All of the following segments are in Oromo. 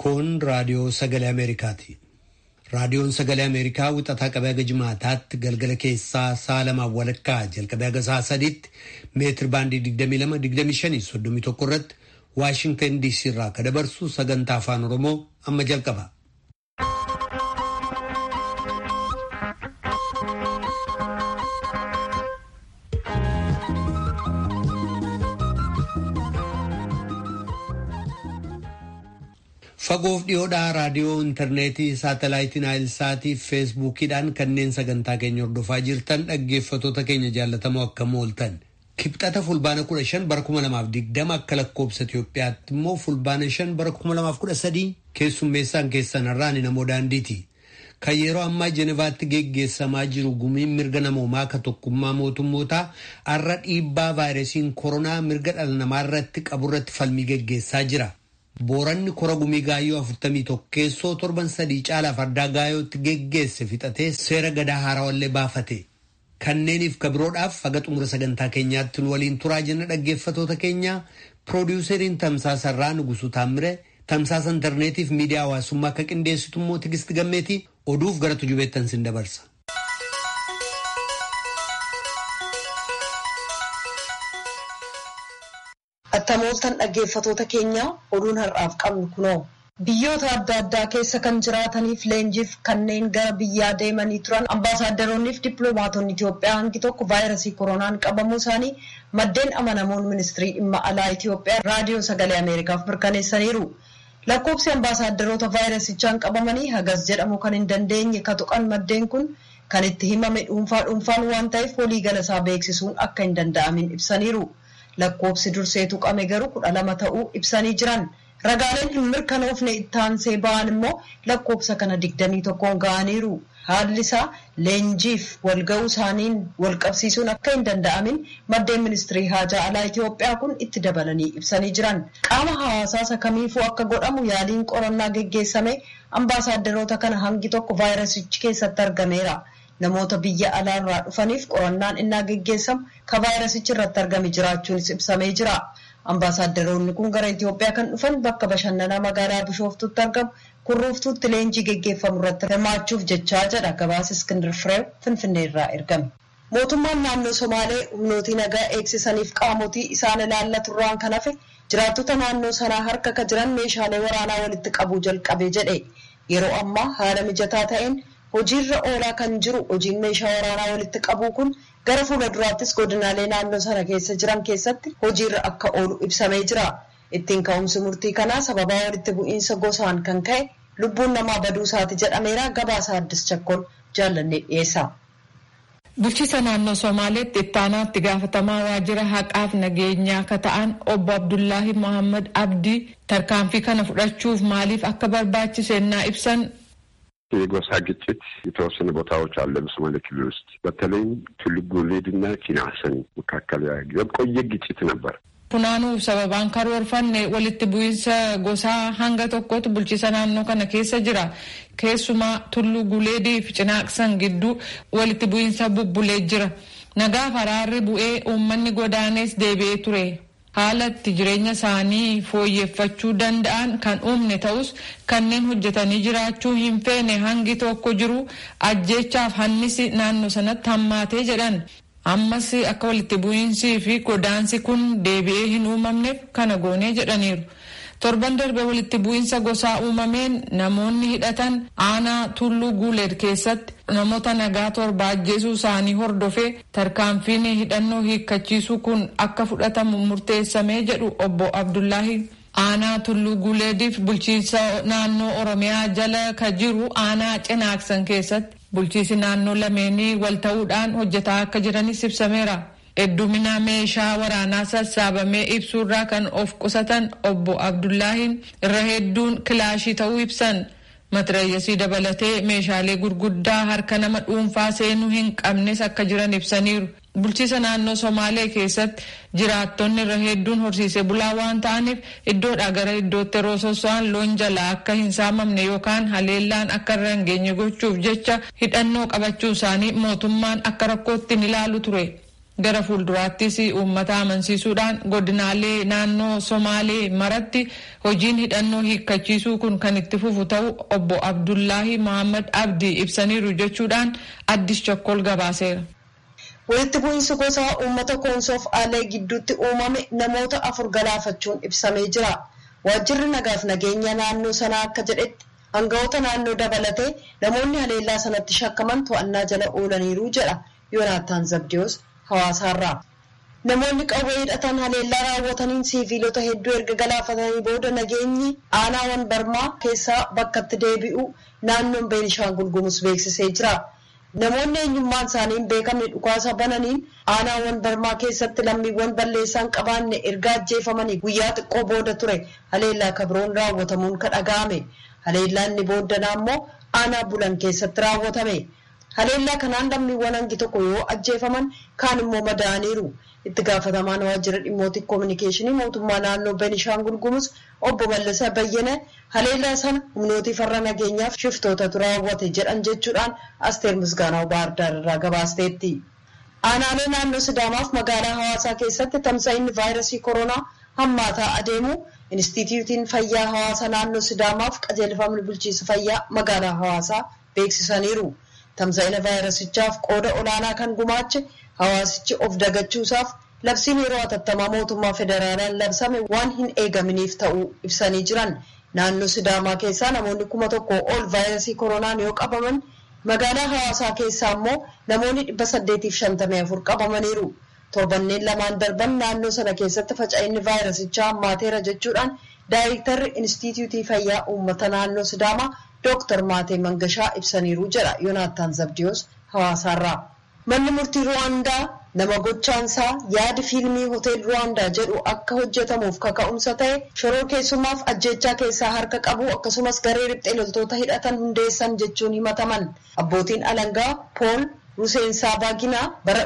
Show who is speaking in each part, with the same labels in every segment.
Speaker 1: Kun raadiyoo sagalee Ameerikaati. Raadiyoon sagalee Ameerikaa wixataa qabee haga jimaataatti galgala keessaa sa'a lamaaf walakkaa jalqabee haga sa'a sadiitti meetir baandii 22-25-31 irratti Waashintan DC irraa akka dabarsu sagantaa afaan Oromoo amma jalqaba. Fagoof dhiyoodhaa raadiyoo intarneetii saatalaayitii naayilsaatii fi feesbuukiidhaan kanneen sagantaa keenya hordofaa jirtan dhaggeeffatoota keenya jaallatamoo akkam ooltan. Kibxata fulbaana kudha shan bara kuma lamaaf digdama akka lakkoobsa Itoophiyaatti immoo fulbaana shan bara kuma lamaaf kudha sadii keessummeessaan keessan har'aani namoo daandiiti. Kan yeroo ammaa Jenevaatti geggeessamaa jiru gumiin mirga namoomaa akka tokkummaa mootummootaa har'a dhiibbaa vaayirasiin koronaa mirga dhala namaa irratti qaburratti falmii geggeessaa jira. Booranni kora gumii gaayyoo afurtamii tokkeessoo torban sadii caalaa fardaa gaayyootti geggeesse fixatee seera gadaa haarawallee baafate. Kanneeniif kabiroodhaaf haga xumura sagantaa keenyaatti nu waliin turaa jenna dhaggeeffatoota keenya piroodiwuseriin tamsaasarraa Nugusuu Taammire tamsaasa intarneetiif miidiyaa hawaasummaa akka qindeessitu immoo Tigisti Gammeetii oduuf gara tujubeettan sin dabarsa.
Speaker 2: Attamooltan dhaggeeffatoota keenya oduun har'aaf qabnu kunoo biyyoota adda addaa keessa kan jiraataniif leenjiif kanneen gara biyyaa deemanii turan ambaasaadaroniif dippiloomaatonni Itoophiyaa hangi tokko vaayirasii koronaan qabamuu isaanii maddeen amanamoon ministirii dhimma alaa Itoophiyaa raadiyoo sagalee Ameerikaaf mirkaneessaniiru. Lakkoobsi ambaasaadarota vaayirasichaan qabamanii hagas jedhamu kan hin dandeenye ka tuqan maddeen kun kan itti himame dhuunfaa dhuunfaan waan ta'eef waliigala isaa beeksisuun akka hin danda'amin ibsaniiru. Lakkoobsi dursee tuqame garuu kudha lama ta'uu ibsanii jiran. Ragaaleen hin mirkanoofne ittaansee ba'an immoo lakkoobsa kana digdamii tokkoon ga'aniiru. Haalli isaa leenjiif walga'uu isaaniin wal qabsiisuun akka hin danda'amin maddeen ministirii haajaa alaa Itoophiyaa kun itti dabalanii ibsanii jiran. Qaama hawaasaa isa kamiifuu akka godhamu yaaliin qorannaa geggeessame ambaasaadarota kana hangi tokko vaayirasichi keessatti argameera. Namoota biyya alaarraa dhufaniif qorannaan innaa geggeessamu ka vaayirasichi irratti argame jiraachuunis ibsamee jira. Ambaasaadaronni kun gara Itoophiyaa kan dhufan bakka bashannanaa magaalaa Bishooftuutti argamu kurruuftuutti leenjii geggeeffamu irratti hirmaachuuf jechaa jedha gabaasa Iskindar Fireew Finfinnee irraa ergame. Mootummaan naannoo Somaalee humnootii nagaa eegsisaniif qaamotii isaan ilaallaturraan kan hafe jiraattota naannoo sanaa harka ka jiran meeshaalee waraanaa walitti qabuu jalqabe jedhe. Yeroo ammaa haala mijataa ta'een hojiirra oolaa kan jiru hojiin meeshaa waraanaa walitti qabuu kun gara fuula duraattis godinaalee naannoo sana keessa jiran keessatti hojiirra akka oolu ibsamee jira. Ittiin ka'umsi murtii kanaa sababaa walitti bu'iinsa gosaan kan ka'e lubbuun namaa baduu isaati jedhameera gabaasa addis chakkol jaallannee dhiyeessa.
Speaker 3: Bulchiisa naannoo Somaaleetti ittaanaatti gaafatamaa waajjira haqaaf nageenyaa akka ta'an obbo Abdullaahi Mohaammed Abdii tarkaanfii kana fudhachuuf maaliif akka barbaachise ennaa ibsan
Speaker 4: የጎሳ ግጭት የተወሰኑ ቦታዎች አለ በሶማሌ ክልል ውስጥ በተለይም ቱሉ ጉሌድና ኪናሰን መካከል የቆየ ግጭት ነበር።
Speaker 3: Funaanuuf sababaan karoorfanne walitti bu'iinsa gosaa hanga tokkotu bulchiisa naannoo kana keessa jira. Keessumaa tulluu guleedii fi cinaaqsan gidduu walitti bu'iinsa bubbulee jira. Nagaaf araarri bu'ee uummanni godaanees deebi'ee ture. haala itti jireenya isaanii fooyyeffachuu danda'an kan uumne ta'us kanneen hojjetanii jiraachuu hin feene hangi tokko jiru ajjeechaaf hannisi naannoo sanatti hammaatee jedhan ammas akka walitti bu'iinsii fi godaansi kun deebi'ee hin uumamneef kana goonee jedhaniiru. torban darbe walitti bu'iinsa gosaa uumameen namoonni hidhatan aanaa tulluu guuleed keessatti namoota nagaa torba ajjeesuu isaanii hordofee tarkaanfiin hidhannoo hiikkachiisuu kun akka fudhatamu murteessamee jedhu obbo Abdullaahi. Aanaa tulluu guuleediif bulchiinsa naannoo Oromiyaa jala ka jiru aanaa cinaaksan keessatti bulchiisi naannoo lameenii wal ta'uudhaan hojjetaa akka jiranis ibsameera. Heddumina meeshaa waraanaa sassaabamee ibsuurraa kan of qusatan obbo Abdullaahiin irra hedduun kilaashii ta'uu ibsan. Matirayyasii dabalatee meeshaalee gurguddaa harka nama dhuunfaa seenuu hin qabnes akka jiran ibsaniiru. Bulchiisa naannoo Somaalee keessatti jiraattonni irra hedduun horsiisee bulaa waan ta'aniif iddoodhaa gara iddootti yeroo soso'an loon jalaa akka hin saamamne yookaan haleellaan akka irra hin geenye gochuuf jecha hidhannoo qabachuu isaanii mootummaan akka rakkootti ni ilaalu ture. gara fuulduraattis uummata amansiisuudhaan godinaalee naannoo somaalee maratti hojiin hidhannoo hiikkachiisuu kun kan itti fufu ta'u obbo abdullaahi mohammad abdii ibsaniiru jechuudhaan addis chokkol gabaaseera.
Speaker 2: walitti bu'iinsi gosaa uummata koonsoof aalee gidduutti uumame namoota afur galaafachuun ibsamee jira waajjirri nagaaf nageenya naannoo sanaa akka jedhetti hangawoota naannoo dabalatee namoonni haleellaa sanatti shakkaman to'annaa jala oolaniiru jedha yoonaataan zabdiyoos hawaasaarraa. Namoonni qawwee hidhatan haleellaa raawwataniin siiviilota hedduu erga galaafatanii booda nageenyi aanaawwan barmaa keessaa bakkatti deebi'u naannoon Beenishaangul Gumuz beeksisee jira. Namoonni eenyummaan isaanii hin beekamne dhukaasa bananiin aanaawwan barmaa keessatti lammiiwwan balleessaan qabaanne erga ajjeefamanii guyyaa xiqqoo booda ture haleellaa kabroon raawwatamuun kan dhaga'ame. Haleellaan inni booddanaa immoo aanaa bulan keessatti raawwatame. Haleellaa kanaan lammiiwwan hangi tokko yoo ajjeefaman kaan immoo madaa'aniiru. Itti gaafatamaan waajjira dhimmoota koominikeeshinii mootummaa naannoo Beenishaangul Gumuz obbo Mallasa Bayyana haleellaa sana humnootii farra nageenyaaf shiftootatu raawwate jedhan jechuudhaan Asteer Misgaanaw Baardaar irraa gabaasteetti. Aanaalee naannoo Sidaamaaf magaalaa Hawaasaa keessatti tamsa'inni vaayirasii koronaa hammaataa adeemu Inistituutiin Fayyaa Hawaasaa naannoo Sidaamaaf qajeelfamni bulchiinsa fayyaa magaalaa Hawaasaa beeksisaniiru. Tamsa'ina vaayirasichaaf qooda olaanaa kan gumaache hawaasichi of dagachuusaaf labsiin yeroo hatattamaa mootummaa federaalaan labsame waan hin eegaminiif ta'uu ibsanii jiran. Naannoo Sidaamaa keessaa namoonni kuma tokko ol vaayirasii koronaan yoo qabaman magaalaa hawaasaa keessaa immoo namoonni dhibba saddeetiif shantamii afur qabamaniiru. Torbanneen lamaan darban naannoo sana keessatti faca'inni vaayirasichaa hammaateera jechuudhaan daayirektarri Inistituutii Fayyaa Uummata Naannoo Sidaamaa Dooktar Maatee Mangashaa ibsaniiru jedha Yoonaataan Zabdiyoos hawaasaarraa. Manni murtii Ruwaandaa nama gochaansaa yaadi fiilmii hotel Ruwaandaa jedhu akka hojjetamuuf kaka'umsa ta'e shoroo keessumaaf ajjechaa keessaa harka qabu akkasumas garee riphxee loltoota hidhatan hundeessan jechuun himataman. Abbootiin alangaa Pool Ruseensaa Baaginaa bara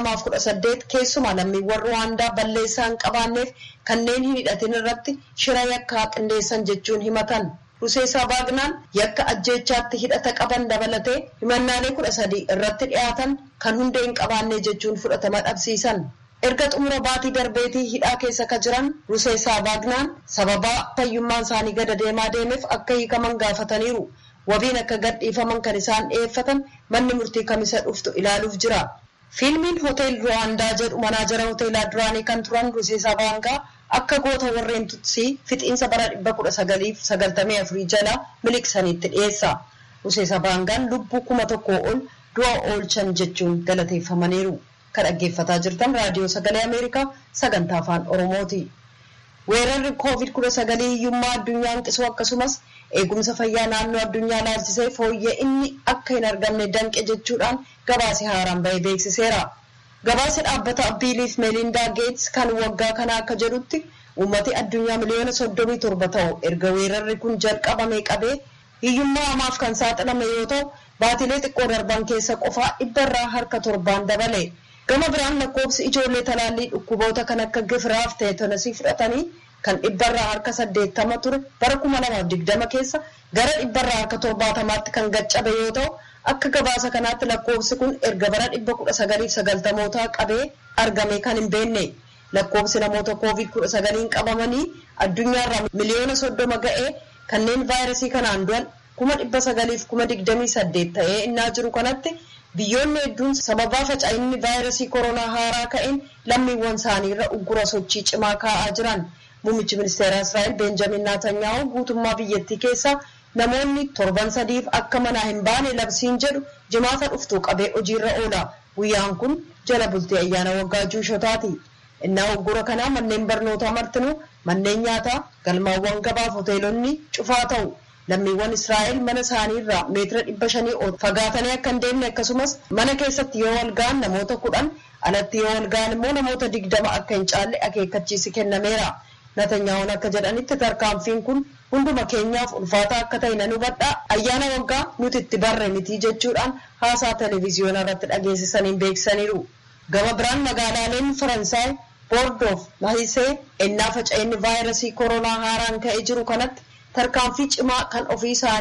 Speaker 2: 2018 keessumaa lammiiwwan Ruwaandaa balleessaa hin qabaanneef kanneen hin hidhatin irratti shira yakkaa qindeessan jechuun himatan. Ruseensaa Baaginaan yakka ajjeechaatti hidhata qaban dabalatee himannaalee kudha sadii irratti dhiyaatan kan hundee hin qabaanne jechuun fudhatama dhabsiisan. Erga xumura baatii darbeetii hidhaa keessa ka jiran Ruseensaa Baaginaan sababaa fayyummaan isaanii gada deemaa deemeef akka hiikaman gaafataniiru. Wabiin akka gadhiifaman kan isaan dhiyeeffatan manni murtii kamisa dhuftu ilaaluuf jira. Fiilmiin Hotel Ruwaandaa jedhu manaajara hoteelaa duraanii kan turan Ruseensaa Baaginaa akka goota warreen tutsii fixiinsa bara dhibba kudha sagaliif sagaltamii afurii jala miliqsaniitti dhiyeessa. Ruseensaa Baaginaan lubbuu kuma tokkoo ol du'a oolchan jechuun galateeffamaniiru. Kan dhaggeeffataa jirtan raadiyoo sagalee Ameerikaa sagantaa afaan Oromooti. Weerarri koovid kudha sagalii hiyyummaa addunyaa hanqisuu akkasumas eegumsa fayyaa naannoo addunyaa laalchisee fooyya'inni inni akka hin argamne danqe jechuudhaan gabaasa haaraan bahee beeksiseera. Gabaasa dhaabbata Biiliif Meelindaa Geets kan waggaa kanaa akka jedhutti uummati addunyaa miliyoona soddomii torba ta'u erga weerarri kun jalqabamee qabee hiyyummaa hamaaf kan saaxilame yoo ta'u baatilee xiqqoo darban keessa qofaa dhibbarraa harka torbaan dabale. Gama biraan lakkoofsi ijoollee talaallii dhukkuboota kan akka gifiraaf teetonasii fudhatanii kan dhibbarraa harka saddeettama ture bara kuma lamaaf digdama keessa gara dhibbarraa harka torbaatamaatti kan gaccabe yoo ta'u akka gabaasa kanaatti lakkoofsi kun erga bara dhibba kudha sagaliif sagaltamootaa qabee argame kan hin beekne lakkoofsi namoota koovid kudha sagaliin qabamanii addunyaarraa miliyoona soddoma ga'ee kanneen vaayirasii kanaan du'an kuma dhibba sagaliif kuma digdamii saddeet ta'ee innaa jiru kanatti biyyoonni hedduun sababaa faca'inni vaayirasii koronaa haaraa ka'een lammiiwwan isaanii irra uggura sochii cimaa kaa'aa jiran. Muummichi ministeeraa Israa'el Beenjamin Naatanyaahu guutummaa biyyattii keessa namoonni torban sadiif akka manaa hin baane labsiin jedhu jimaata dhuftuu qabee hojiirra oola. Guyyaan kun jala bultii ayyaana waggaa juushotaati. Innaa uggura kanaa manneen barnootaa martinuu manneen nyaataa galmaawwan gabaaf hoteelonni cufaa ta'u. Lammiiwwan Israa'el mana isaanii irraa meetira dhibba shanii ol fagaatanii akka hin deemne akkasumas mana keessatti yoo wal ga'an namoota kudhan alatti yoo wal ga'an immoo namoota digdama akka hin caalle akeekkachiisi kennameera. Natanyaa'uun akka jedhanitti tarkaanfiin kun hunduma keenyaaf ulfaataa akka ta'e nan hubadha ayyaana waggaa nuti itti barre miti jechuudhaan haasaa televezyiyoonaa irratti dhageessisaniin beeksisaniiru. Gama biraan magaalaaleen Faransaay Boordoof Mahisee ennaa faca'inni vaayirasii koronaa haaraan ka'ee jiru kanatti tarkaanfii cimaa kan ofii isaanii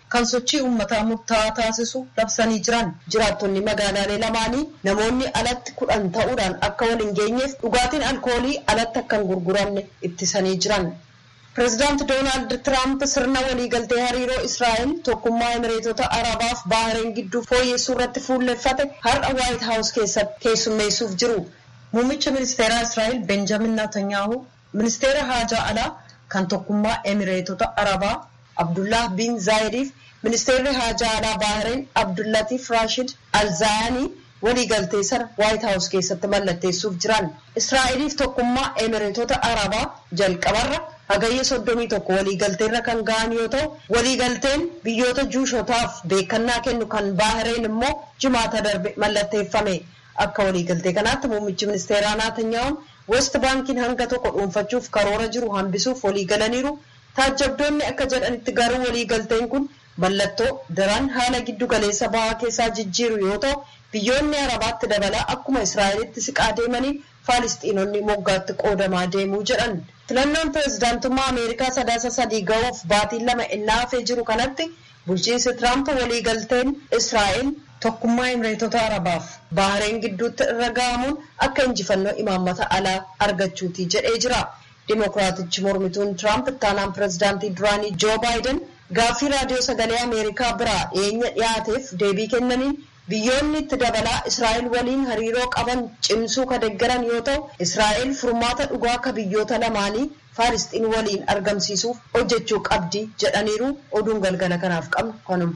Speaker 2: kan sochii uummataa murtaa'aa taasisu labsanii jiran jiraattonni magaalaalee lamaanii namoonni alatti kudhan ta'uudhaan akka wal hin geenyeef dhugaatiin alkoolii alatti akka hin gurguramne ittisanii jiran. Pireezidaanti Doonaald Tiraamp sirna waliigaltee hariiroo Israa'el tokkummaa Emireetota Arabaaf Baahireen gidduu fooyyessuu irratti fuulleffate har'a Waayit Haawus keessatti keessummeessuuf jiru. Muummicha ministeeraa Israa'el Benjamin Netanyahu ministeera haajaa alaa kan tokkummaa Emireetota Arabaa Abdullah bin Zaayidiif ministeerri haajaa alaa Baahireen Abdullatiif Rashid Alzaayanii waliigaltee sana Waayit Haawus keessatti mallatteessuuf jiran. Israa'eliif tokkummaa Emireetota Arabaa jalqabarra hagayya soddomii tokko waliigalteerra kan ga'an yoo ta'u waliigalteen biyyoota juushotaaf beekannaa kennu kan baahireen immoo jimaata darbe mallatteeffame akka waliigaltee kanaatti muummichi ministeeraa Naatanyaahuun west baankiin hanga tokko dhuunfachuuf karoora jiru hambisuuf waliigalaniiru taajjabdoonni akka jedhanitti garuu waliigalteen kun mallattoo daran haala giddu galeessa bahaa keessaa jijjiiru yoo ta'u biyyoonni arabaatti dabalaa akkuma israa'elitti siqaa deemanii faalistiinonni moggaatti qoodamaa deemuu jedhan. filannoon pireezidaantummaa ameerikaa sadaasa sadii ga'uuf baatiin lama innaa hafee jiru kanatti bulchiinsi tiraamp waliigalteen israa'el tokkummaa emireetota arabaaf baahireen gidduutti irra ga'amuun akka injifannoo imaammata alaa argachuuti jedhee jira. Dimookiraatichi mormituun tiraamp ittaanaan pireezidaantii duraanii joo baayiden gaaffii raadiyoo sagalee ameerikaa biraa dhiyeenya dhiyaateef deebii kennaniin biyyoonni itti dabalaa israa'el waliin hariiroo qaban cimsuu ka deeggaran yoo ta'u israa'el furmaata dhugaa ka biyyoota lamaanii faalisxiin waliin argamsiisuuf hojjechuu qabdi jedhaniiru oduun galgala kanaaf qabnu kanuma.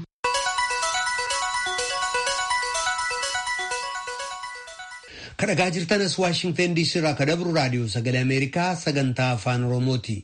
Speaker 1: kan dhagaa jirtanas waashingtan diisii irraa ka dabru raadiyoo sagalee ameerikaa sagantaa afaan oromooti.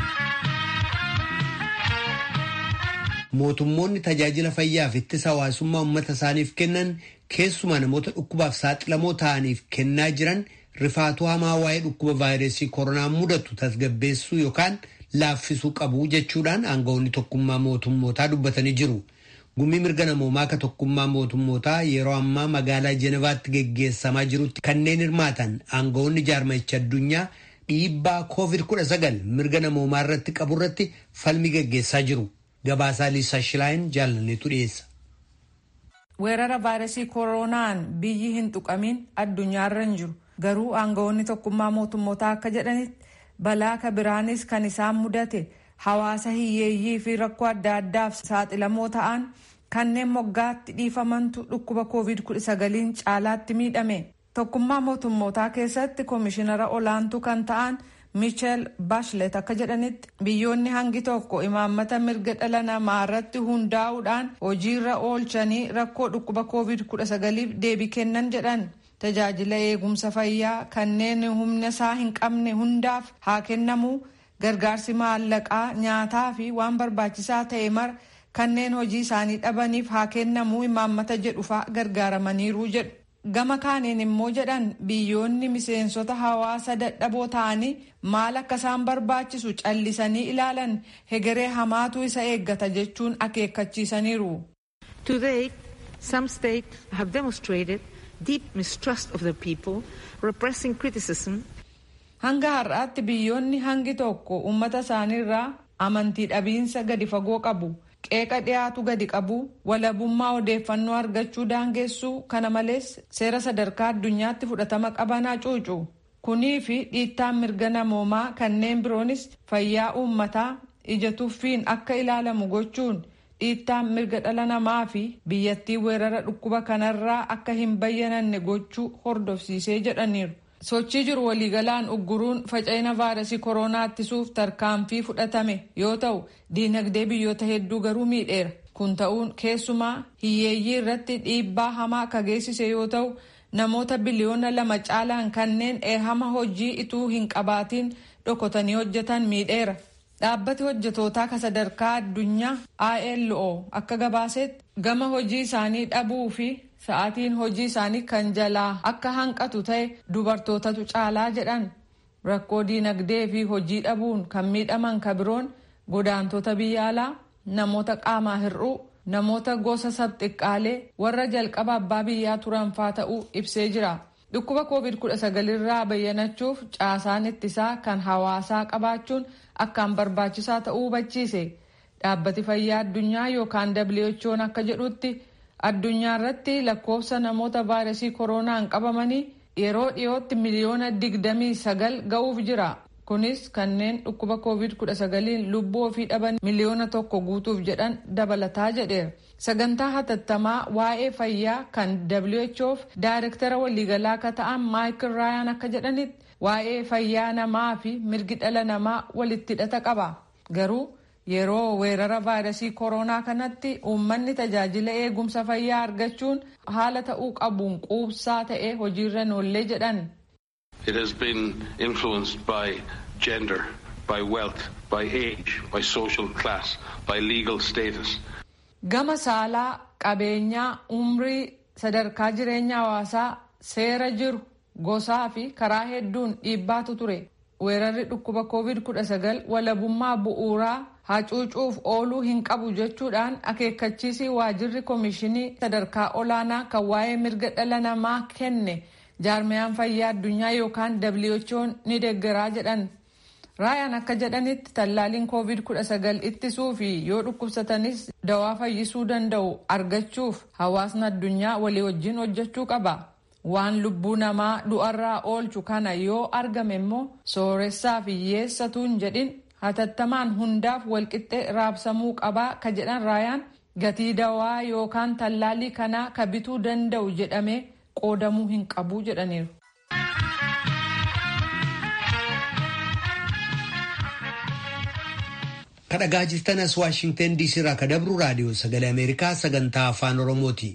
Speaker 1: mootummoonni tajaajila fayyaaf ittisa hawaasummaa uummata isaaniif kennan keessumaa namoota dhukkubaaf saaxilamoo ta'aniif kennaa jiran rifaatuu hamaa waa'ee dhukkuba vaayirasii koronaa mudatu tasgabbeessuu yookaan laaffisuu qabu jechuudhaan aangawoonni tokkummaa mootummootaa dubbatanii jiru. Gumii mirga namoomaa ka tokkummaa mootummootaa yeroo ammaa magaalaa Jenevaatti geggeessamaa jirutti kanneen hirmaatan aangawoonni jaarmayicha addunyaa dhiibbaa COVID-19 mirga namoomaa irratti qabu irratti falmii geggeessaa jiru. Gabaasaa Liisaa Shilaayin jaalanneetu dhiyeessa.
Speaker 3: Weerara vaayirasii koronaan biyyi hin tuqamin addunyaarra hin jiru. Garuu aangawoonni tokkummaa mootummootaa akka jedhanitti balaa ka biraanis kan isaan mudate hawaasa hiyyeeyyii fi rakkoo adda addaaf saaxilamoo ta'an kanneen moggaatti dhiifamantu dhukkuba covid-19 caalaatti miidhame. Tokkummaa mootummootaa keessatti koomishinara olaantuu kan ta'an michel baashlet akka jedhanitti biyyoonni hangi tokko imaammata mirga dhala namaa irratti hundaa'uudhaan hojiirra oolchanii rakkoo dhukkuba covid-19f deebii kennan jedhan tajaajila eegumsa fayyaa kanneen humna isaa hin qabne hundaaf haa kennamu gargaarsi maallaqaa nyaataa fi waan barbaachisaa ta'e mara kanneen hojii isaanii dhabaniif haa kennamu imaammata jedhufa gargaaramaniiru jedhu. gama kaaniin immoo jedhan biyyoonni miseensota hawaasa dadhaboo ta'anii maal akka isaan barbaachisu callisanii ilaalan hegeree hamaatu isa eeggata jechuun akeekkachiisaniiru.
Speaker 5: Today, some states have demonstrated deep mistrust of the people, repressing criticism.
Speaker 3: Hanga har'aatti biyyoonni hangi tokko uummata isaaniirraa amantii dhabiinsa gadi fagoo qabu. qeeqa dhiyaatu gadi qabu walabummaa odeeffannoo argachuu daangeessuu kana malees seera sadarkaa addunyaatti fudhatama qaban hacuucu kunii fi dhiittaan mirga namoomaa kanneen biroonis fayyaa uummataa ija tuffiin akka ilaalamu gochuun dhiittaan mirga dhala namaa fi biyyattii weerara dhukkuba kanarraa akka hin bayyananne gochuu hordofsiisee jedhaniiru. sochii jiru waliigalaan ugguruun faca'ina vaayirasii koronaa ittisuuf tarkaanfii fudhatame yoo ta'u diinagdee biyyoota hedduu garuu miidheera kun ta'uun keessumaa hiyyeeyyii irratti dhiibbaa hamaa akka geessise yoo ta'u namoota biliyoona lama caalaan kanneen eehama hojii ituu hin qabaatiin dhokotanii hojjetan miidheera dhaabbati hojjetootaa ka sadarkaa addunyaa ILO akka gabaasetti gama hojii isaanii dhabuu fi sa'aatiin hojii isaanii kan jalaa akka hanqatu ta'e dubartootatu caalaa jedhan rakkoo diinagdee fi hojii dhabuun kan miidhaman ka biroon godaantota biyya alaa namoota qaamaa hir'uu namoota gosa sabxiqqaalee warra jalqaba abbaa biyyaa turan faa ta'uu ibsee jira dhukkuba covid-19 irraa bayyanachuuf caasaan ittisaa kan hawaasaa qabaachuun akkaan barbaachisaa ta'uu hubachiise dhaabbati fayyaa addunyaa yookaan who'n akka jedhutti addunyaa irratti lakkoofsa namoota vaayirasii koronaan qabamanii yeroo dhiyootti miliyoona digdamii sagal ga'uuf jira. kunis kanneen dhukkuba covid 19 lubbuu ofii dhaban miliyoona tokko guutuuf jedhan dabalataa jedheera sagantaa hatattamaa waa'ee fayyaa kan whof daayirektara waliigalaa akka ta'an maayikil raayaan akka jedhanitti waa'ee fayyaa namaa fi mirgi dhala namaa walitti hidhata qaba garuu yeroo weerara vaayirasii koronaa kanatti uummanni tajaajila eegumsa fayyaa argachuun haala ta'uu qabuun quubsaa ta'ee hojiirra noollee jedhan.
Speaker 6: It has been influenced by gender, by wealth, by age, by social class, by legal status.
Speaker 3: Gama saalaa, qabeenyaa, umrii, sadarkaa jireenya hawaasaa, seera jiru, gosaa fi karaa hedduun dhiibbaatu ture. Weerarri dhukkuba COVID-19 walabummaa bu'uuraa hacuucuuf ooluu hin qabu jechuudhaan akeekkachiisii waajirri koomishinii sadarkaa olaanaa kan waa'ee mirga dhala namaa kenne. jaarmiyaan fayyaa addunyaa yookaan who'n ni deeggaraa jedhan raayaan akka jedhanitti tallaaliin covid 19 ittisuu fi yoo dhukkubsatanis dawaa fayyisuu danda'u argachuuf hawaasni addunyaa walii wajjin hojjechuu qaba waan lubbuu namaa du'arraa oolchu kana yoo argame immoo sooressaa fi hiyyeessatuun jedhin hatattamaan hundaaf walqixxee raabsamuu qabaa ka jedhan raayaan gatii dawaa yookaan tallaalii kanaa ka bituu danda'u jedhamee qoodamuu hin qabu jedhaniiru.
Speaker 1: kadhagaa jirtan as waashingten diisii irraa ka dabru raadiyoo sagalee ameerikaa sagantaa afaan oromooti.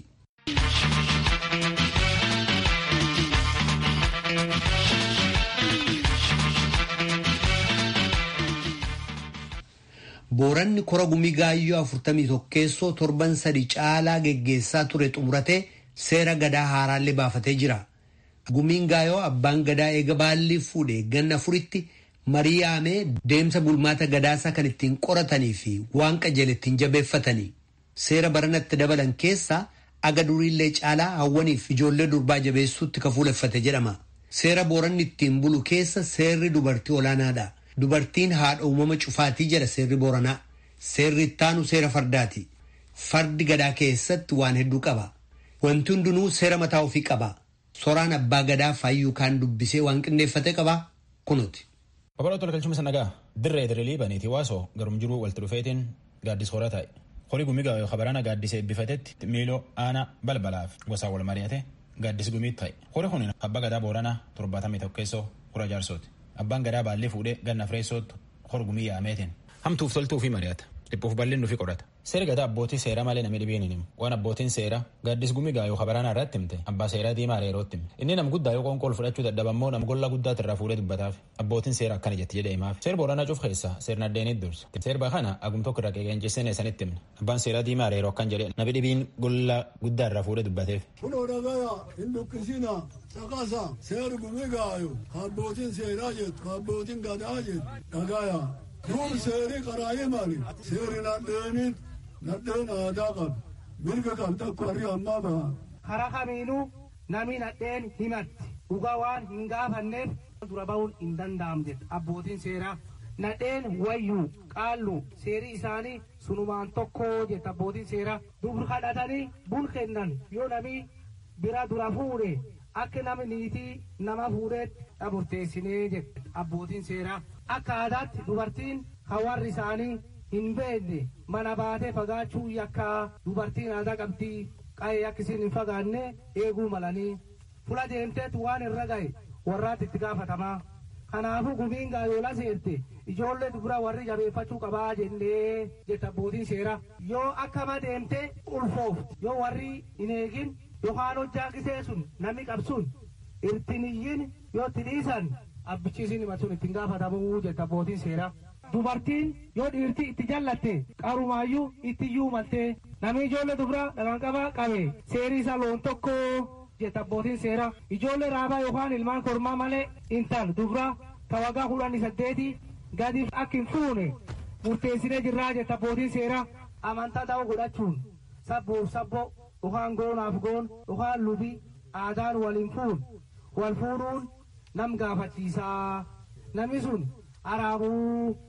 Speaker 1: booranni kora gumii gaayyoo afurtamii tokkeessoo torban sadi caalaa geggeessaa ture xumuratee seera gadaa haaraallee baafatee jira. Gumiin gaayoo abbaan gadaa eega baalli fuudhee ganna afuritti marii yaamee deemsa bulmaata gadaasaa kan ittiin qoratanii fi waan qajeele ittiin jabeeffatanii. Seera baranatti dabalan keessaa aga duriillee caalaa hawwaniif ijoollee durbaa jabeessuutti ka fuuleffate jedhama. Seera booranni ittiin bulu keessa seerri dubartii olaanaadha. Dubartiin haadha uumama cufaatii jedha seerri booranaa. Seerri ittaanu seera fardaati. Fardi gadaa keessatti waan hedduu qaba. Wanti hundinuu seera mataa ofii qaba. Soraan abbaa gadaa faayyuu kaan dubbisee waan qindeeffate qaba kunuuti.
Speaker 7: Obboloo Tole Galchuma Sanagaa dirree dirree baniiti waasoo garum jiruu walitti dhufeetiin gaaddis horaa taa'e. Horii gumii gaayoo kabaraana gaaddisee eebbifatetti miiloo aanaa balbalaaf gosaan wal mari'ate gaaddis gumiit ta'e. Horii kun abbaa gadaa booranaa torbaatamii tokkeessoo kura jaarsooti. Abbaan gadaa baallee fuudhee ganna fireessootti hor gumii yaameetiin. Hamtuuf toltuu fi mari'ata. Dhiphuuf bal'innu fi qorata. Seera gadaa abbootii seeraa malee namni dhibeen hin himu. Waan abbootiin seeraa gaaddis gumii gaayoo kabaraanaa irratti himte abbaa seeraa diimaa reerootti himte. Inni nam guddaa yoo qoonqool fudhachuu dadhabammoo nam gollaa guddaati irraa fuudhee dubbataaf. Abbootiin seeraa akkana jetti jedhee himaaf. Seera booranaa cuuf keessaa seerna addeenit dursa. Seerba kana agum tokko irraa qeqeenchisanii sanitti himne. Abbaan seeraa diimaa reeroo akkan jedhee nabi dhibiin gollaa guddaa irraa fuudhee dubbateef.
Speaker 8: Kunoo dhagaya hin dukkisina caqasa seera gumii gaayo abbootiin seeraa jettu abbootiin gadaa jettu dhagaya. Kun seeri qaraayee maali? Seeri nadheenin nadheen aadaa qabu. Mirga kam takka warri ammaa baha.
Speaker 9: Karaa kamiinuu namni nadheen himatti. Dhugaa waan hin gaafanneef dura bahuun hin danda'amu jedha abbootiin seeraa. Nadheen wayyuu qaallu seeri isaanii sunumaan tokko jedha abbootiin seeraa. Dubri kadhatanii bun kennan yoo nami bira dura fuudhe akka namni niitii nama fuudheetti dhaburteessinee jedha abbootiin seeraa. Akka aadaatti dubartiin hawaarri isaanii hin beekne mana baatee fagaachuu yakka dubartiin aadaa qabdii qa'ee akkasiin hin fagaanne eeguu malanii fula deemteetu waan irra ga'e warraatti itti gaafatamaa. Kanaafuu gumiin gaayoola seerte ijoollee dubra warri jabeeffachuu qabaa jennee jetta abbootiin seeraa. Yoo akkama deemtee ulfoofti yoo warri hin eegin yookaan hojjaa qisee sun namni qabsuun irtiniyyin yoo itti dhiisan abbichiisin himatuun ittiin gaafatamuu jetta abbootiin seeraa. Dubartiin yoo dhiirti itti jallatte qarumaayyuu itti iyyuu maltee namni ijoollee dubraa dhaqanqabaa qabe seerii isaa loon tokko jetta abbootiin seeraa. Ijoollee raabaa yookaan ilmaan kormaa malee intal dubraa tawagaa kudhanii saddeeti gadiif akka hin fuune murteessinee jirraa jetta abbootiin seeraa. Amantaa ta'uu godhachuun sabbuuf sabbo yookaan goonaaf goon yookaan lubii aadaan waliin fuun wal fuudhuun nam gaafachiisaa namni sun araabuu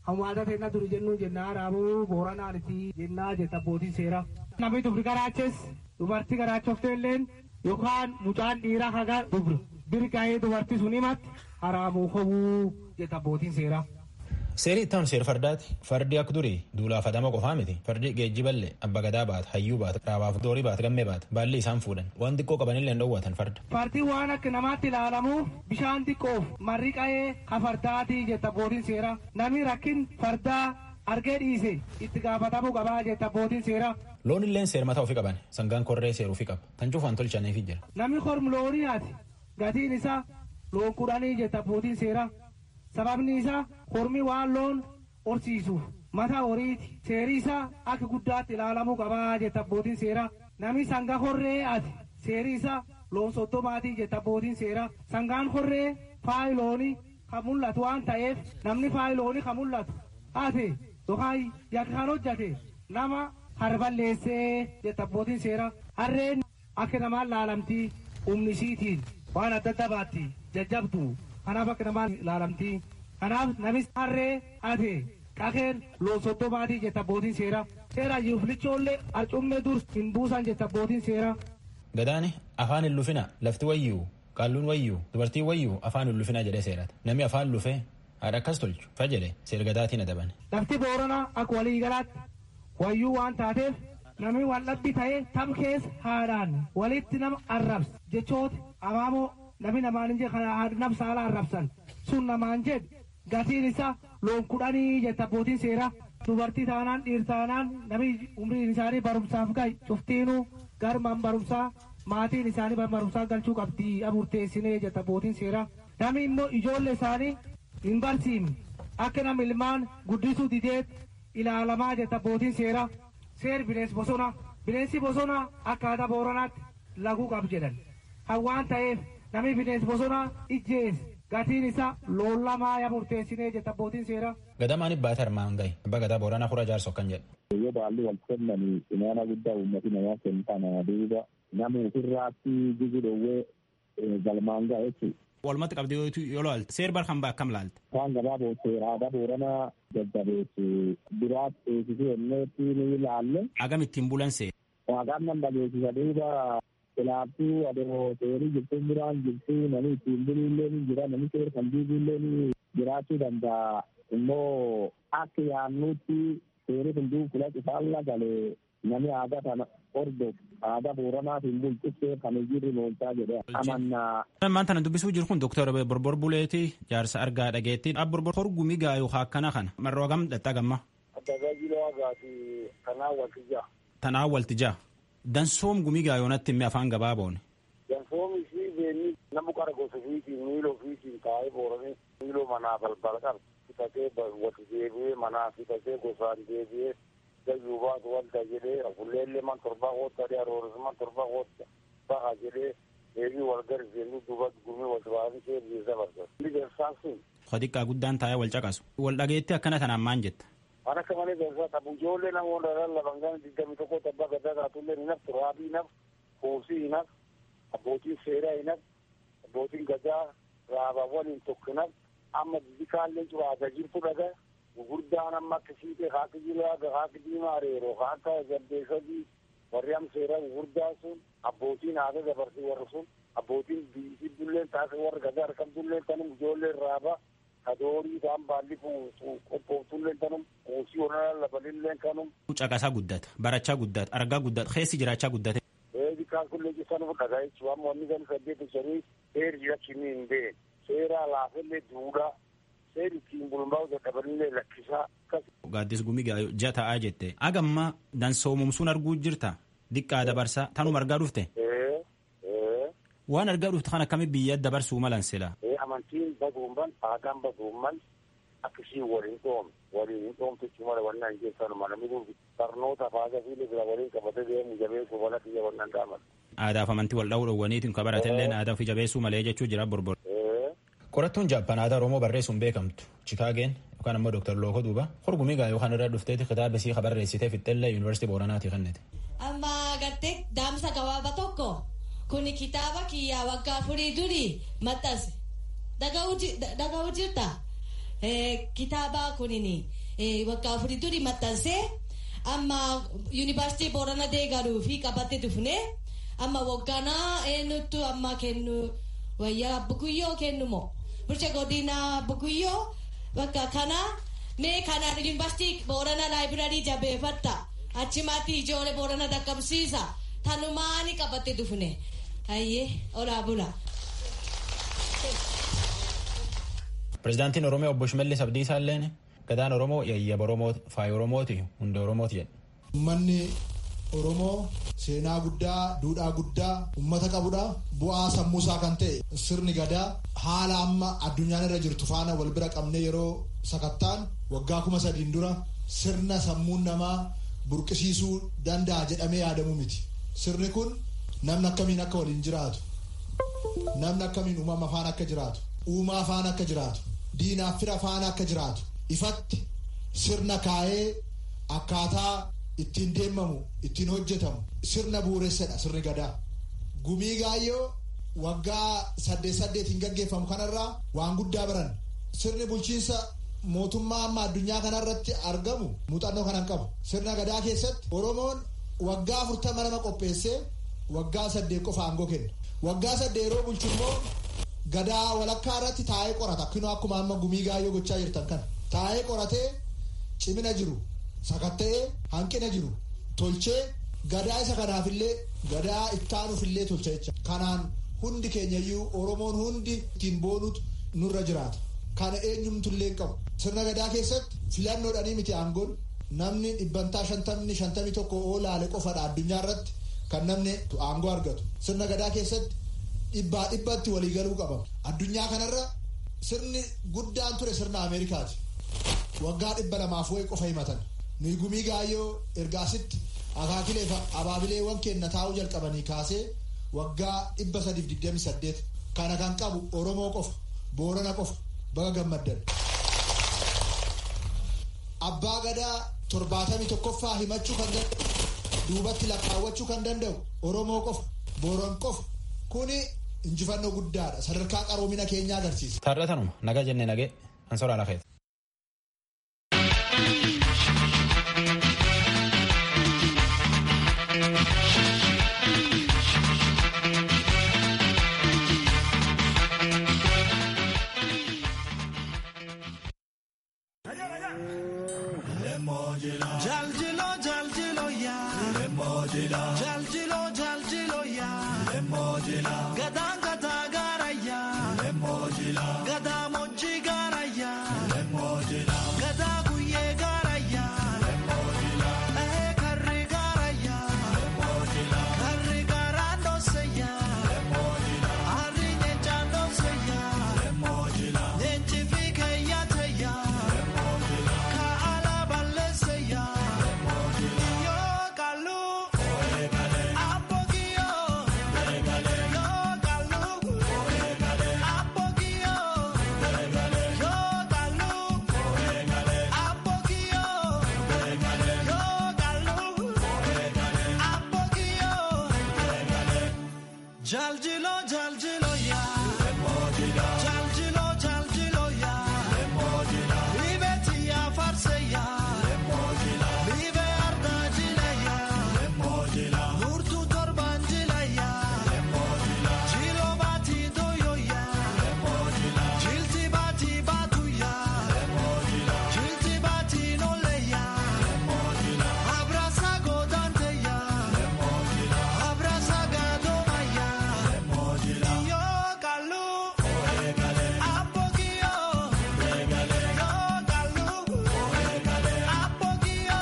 Speaker 9: hawaasa teenna duri jennu jennaa raabuu booranaaniti jennaa jetta abbootiin seeraa. Namni dubri garaaches dubartii garaachofte illeen yookaan mucaan dhiiraa haga dubri birgaa'ee dubartii sun himatti haraamuu hobuu jetta abbootiin seeraa.
Speaker 7: Seerii itti seera fardaati. Fardi akka durii duulaaf adama qofaa miti. Fardi geejjiballee abba gadaa baata, hayyuu baata, raabaaf doorii baata, gammee baata. Baalli isaan fuudhan. Waan xiqqoo qabanillee hin dhoowwatan farda.
Speaker 9: Fardi waan akka namaatti ilaalamuuf bishaan xiqqoof marri qa'ee ka fardaati jetta abbootiin seeraa. Namni rakkin fardaa argee dhiise itti gaafatamuu qabaa jetta abbootiin seeraa.
Speaker 7: Loon illee seera mataa ofii qaban. Sangaan korree seeruu fi qaba. Tan cufaan tolchaniif jira.
Speaker 9: Namni kormu loonii haati gatiin isaa loon kudhanii jetta abbootiin seeraa. sababni isaa kormi waan loon horsiisuuf mata horiiti seerii isaa akka guddaatti ilaalamuu qabaa jetta abbootiin seeraa namni sanga horree ati seerii isaa loon soddomaatii jetta abbootiin seeraa sangaan horree faayi loonii kan mul'atu waan ta'eef namni faayi loonii kan mul'atu ate yookaan yakka kan hojjate nama harballeessee jetta abbootiin seeraa harreen akka namaan laalamtii humnisiitiin waan adda adda baatti jajjabdu kanaaf akka namaa ilaalamtii kanaaf namis harree ate qakeen loon soddomaatii jetta abbootiin seeraa seera yuuflichoollee arcummee dur hin buusan jetta abbootiin seeraa.
Speaker 7: Gadaani afaan hin lufina lafti wayyuu qaalluun wayyuu dubartiin wayyuu afaan hin lufina jedhee seerata namni afaan lufee haadha akkas tolchu fa jedhe seera gadaatiin adaban.
Speaker 9: Lafti booranaa akka waliigalaatti wayyuu waan taateef namni wal dhabbi ta'ee tam keessa haadhaan walitti nama arrabsa jechoota abaamoo namni namaan hin jedhe kana nam saala arrabsan sun namaan jedhe gatiin isaa loon kudhanii jetta abbootiin seeraa dubartii taanaan dhiir taanaan namni umriin isaanii barumsaaf gahe cuftiinuu garmaan barumsaa maatiin isaanii barumsaa galchuu qabdi murteessinee jetta abbootiin seeraa namni immoo ijoollee isaanii hin barsiifne akka nama ilmaan guddisuu dideet ilaalamaa jetta abbootiin seeraa seer bineensi bosonaa bineensi bosonaa akka aadaa booranaatti laguu qab jedhan kan waan ta'eef namni bineensi bosonaa ijjees gatiin isaa loon lamaa ya murteessinee jetta abbootiin seeraa.
Speaker 7: Gadamaan ibbaata armaan gahe abbaa gadaa booranaa kura jaarsa akkan jedhe.
Speaker 10: Yoo baalli wal kennanii imaana guddaa uummati namaa kennu kana duuba nama ofirraatti jigu dhowwee galmaan gahe jechuudha.
Speaker 7: Walumatti qabdee yoo laalte seer bar kan akkam laalte.
Speaker 10: Waan gabaaboo seera aadaa booranaa jajjabeessu biraatti eegsisuu jenneetti ni ilaalle.
Speaker 7: Agam ittiin bulan seera.
Speaker 10: Waaqaan nan dhageessisa duuba Kanaafuu adeemoo seerii jirtuun biraan jirtu namni ittiin buluullee ni jira namni seera kan diiguullee ni jiraachuu danda'a. Immoo akka yaannutti seerii kun duukula cufaan galee namni aadaa kana hordofu aadaa booranaatiin bulchuu kan hojiirri loolchaa jedhee amannaa.
Speaker 7: Ammaan tana dubbisuu jiru kun Dooktar Borbor Buleeti jaarsa argaa dhageetti. Borbor horgumii gaayuu akkana kana marroo hagam dhaxxaa gamma.
Speaker 11: Tajaajila hagaati kanaan waltijaa.
Speaker 7: Tanaan waltijaa. Dansoom gumii gaayoonatti immoo afaan gabaaboon.
Speaker 11: Dansoom isii beenni nama qara gosa ofiitiin miila ofiitiin taa'ee booranii miiloo manaa balbala qaba. Fitatee wati deebi'ee manaa fitatee gosaan deebi'ee gayyuu baatu wanta jedhee afulleellee man torbaa kootta dhee arooris man torbaa kootta baha jedhee deebii wal garisiisanii duuba gumii wal baasanii seerri dabarsa. Inni garsaan sun.
Speaker 7: Xiqqaa guddaan taa'ee wal caqasu. Wal dhageetti akkana tanaan maan jetta.
Speaker 11: Waan akka malee dansaa qabu ijoollee namoota lallaban gana digdami tokko tabbaa gaddaa kaatullee ni naftu raabii naf kuusii hin naf abbootiin seeraa hin naf abbootiin gadaa raabawwan hin tokko naf amma bikaallee curaata jirtu dhaga gurguddaan amma akka siitee haaka jilaaga haaka diimaa reeroo haaka gaddeessadii warri am seeraa gurguddaa sun abbootiin haaka dabarsii warri sun abbootiin biisii dulleen taasisa warri gadaa argamtulleen tanum ijoolleen raabaa kadoorii isaan baalli qophooftuillee kanum kuusii onaa labalillee kanum.
Speaker 7: Caqasaa guddata barachaa guddata argaa guddata keessi jiraachaa guddate.
Speaker 11: Eebi kaan kullee jisan dhagaa jechuudha amma wanni kan saddeet shanii seeri jiraachini hin been seeraa laafellee duudhaa seeri ittiin bulmaa'u dadhabanillee lakkisaa akkas.
Speaker 7: Gaaddis gumii ja'a ta'aa jette agamma dansoomumsuun arguu jirta diqqaa dabarsaa tanuma argaa dhufte. Waan argaa dhufte kan akkami biyya dabarsuu malan sila.
Speaker 11: amantiin baduumman aadaan baduumman akkasii waliin dhoom waliin hin dhoomtichi mala wannan keessan mana midhuuf barnoota faaga fi libra waliin qabate deemu jabeessu wala kiyya wannan dhaaman.
Speaker 7: Aadaaf amantii wal dha'uu dhowwaniitiin ka baratellee aadaa fi jabeessuu malee jechuu jira borbor. Qorattuun Jaappaan aadaa Oromoo barreessuun beekamtu Chikaageen yookaan ammoo Dooktar Lookoo Duuba horgumii gaa yookaan irra dhufteeti kitaaba isii barreessitee fixxellee Yuunivarsiitii Booranaati kennite.
Speaker 12: Amma gartee daamsa gabaabaa tokko kuni kitaaba kiyyaa waggaa afurii durii maxxanse. dhaga'uu jirta kitaaba kunin waggaa afurii durii maxxansee amma yuunivarsiitii Boorana deegaruu fi qabattee dhufne amma waggaanaa eenyutu amma kennu wayyaa bukuyyoo kennu moo bulcha godina bukuyyoo bakka kana mee kana yuunivarsiitii Boorana laayibiraarii jabeeffatta achumatti ijoollee Boorana dhaqqabsiisa tanumaani qabattee dhufne hayyee olaa bula.
Speaker 7: Pireezidaantiin Oromoo obbo Shimallis Abdiisaa illeen gadaan Oromoo yayyaba Oromoo faaya Oromooti hunda Oromooti jedhe.
Speaker 13: Uummanni Oromoo seenaa guddaa, duudhaa guddaa uummata qabudha. Bu'aa sammuusaa kan ta'e sirni gadaa haala amma addunyaan irra jirtu faana wal bira qabnee yeroo sakattaan waggaa kuma sadiin dura sirna sammuun namaa burqisiisuu danda'a jedhamee yaadamu miti. Sirni kun namni akkamiin akka waliin jiraatu, namni akkamiin uumama faana akka jiraatu, uumaa faana akka jiraatu, diinaaf fira faana akka jiraatu, ifatti sirna kaa'ee akkaataa ittiin deemamu ittiin hojjetamu sirna bu'uuressadha sirni gadaa gumii gaayyoo waggaa saddeet saddeetiin gaggeeffamu kanarraa waan guddaa baran sirni bulchiinsa mootummaa amma addunyaa kanarratti argamu muuxannoo kanan qabu sirna gadaa keessatti oromoon waggaa afurtama nama qopheessee waggaa saddeet qofa aangoo kenna waggaa saddeet yeroo bulchu immoo gadaa walakkaa irratti taa'ee qorata akkinoo akkuma amma gumii gaayyoo gochaa jirtan kana taa'ee qoratee cimina jiru sakatta'ee hanqina jiru tolchee gadaa isa kanaafillee gadaa ittaanuufillee tolcha jecha kanaan hundi keenyayyuu oromoon hundi ittiin boonutu nurra jiraata kana eenyumtullee hin qabu sirna gadaa keessatti filannoodhanii miti aangoon namni dhibbantaa shantamni shantamii tokko oolaale qofadha addunyaa irratti kan namni aangoo argatu sirna gadaa keessatti dhibbaa dhibbatti waliigaluu qabama addunyaa kanarra sirni guddaan ture sirna ameerikaati waggaa dhibba lamaaf wayi qofa himatan nuyi gumii gaayyoo ergaasitti akaakilee abaabileewwan keenna taa'uu jalqabanii kaasee waggaa dhibba sadiif digdami saddeet kana kan qabu oromoo qofa boorana qofa baga gammaddan abbaa gadaa torbaatamii tokkoffaa himachuu kan danda'u duubatti lakkaawwachuu kan danda'u oromoo qofa booran qofa kuni injifannoo guddaadha sadarkaa qaroomina keenyaa agarsiisa.
Speaker 7: Taarratanuma nagaa jennee nagee ansoraa lafeeti.
Speaker 14: Jaljilo jaljilo ya Jaljilo jaljilo ya Gada gada gara ya Gada moji gara ya Gada guye gara ya Eh karri gara ya Karri gara no se ya Ari nyencha no se ya Nyenchi fike ya te ya Ka ala balle se ya Yo kalu Apogio Yo kalu Apogio Yo kalu Apogio Yo kalu Apogio Jaljilo jaljilo ya Jaljilo jaljilo ya Libeti ya farse ya Libe arda jile ya Nurtu torban jile ya Jilo bati doyo ya Jilti bati batu ya Jilti bati nole ya Abrasa godante ya Abrasa gadoma ya Yo kalu Apogio Yo kalu Apogio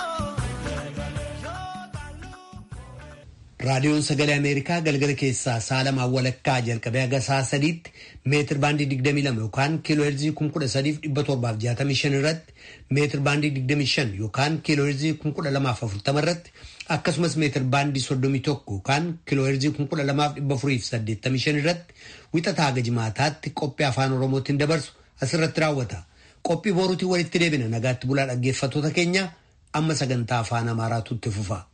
Speaker 1: raadiyoon sagalee ameerikaa galgala keessaa saalamaa walakkaa jalqabee haga sa'a sadiitti meetir baandii 22 yookaan kiiloo heerzii 13,765 irratti meetir baandii 25 yookaan kiiloo heerzii 1240 irratti akkasumas meetir baandii 31 yookaan kiiloo heerzii 12,485 irratti wixataa haga jimaataatti qophii afaan oromootiin dabarsu asirratti raawwata. Qophii boruutiin walitti deebina nagaatti bulaa dhaggeeffattoota keenya amma sagantaa afaan amaaraatu itti fufa.